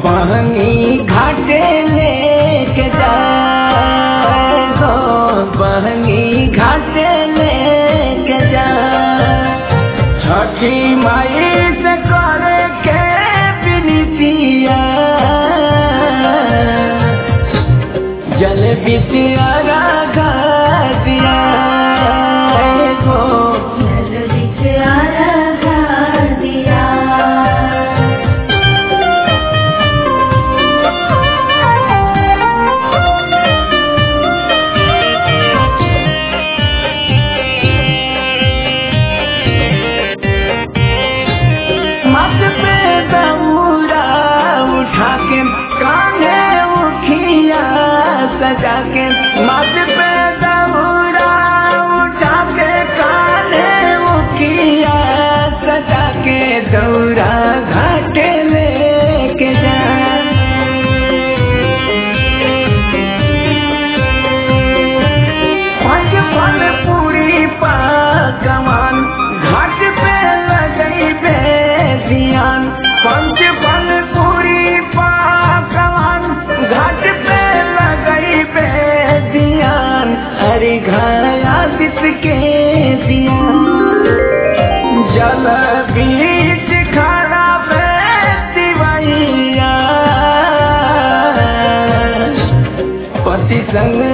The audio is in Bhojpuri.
बहनी घाटे लेके जाए हो बहनी घाटे लेके जाए छठी माई से करे के बिनतिया जल बिटिया रागा दिया हो जल बिच आराधा दिया मत पे दौरा उठा के कान्हे उखिया सजा के मत पे दौरा उठा के कान्हे उखिया सजा के दौरा घाटे लेके जा पंच फल पूरी पकवान घाट पे लगई बे ध्यान पंच फल पूरी पकवान घाट पे लगई बे ध्यान हरि घाया दिस के ध्यान जल बीच खड़ा बे दिवैया पति संग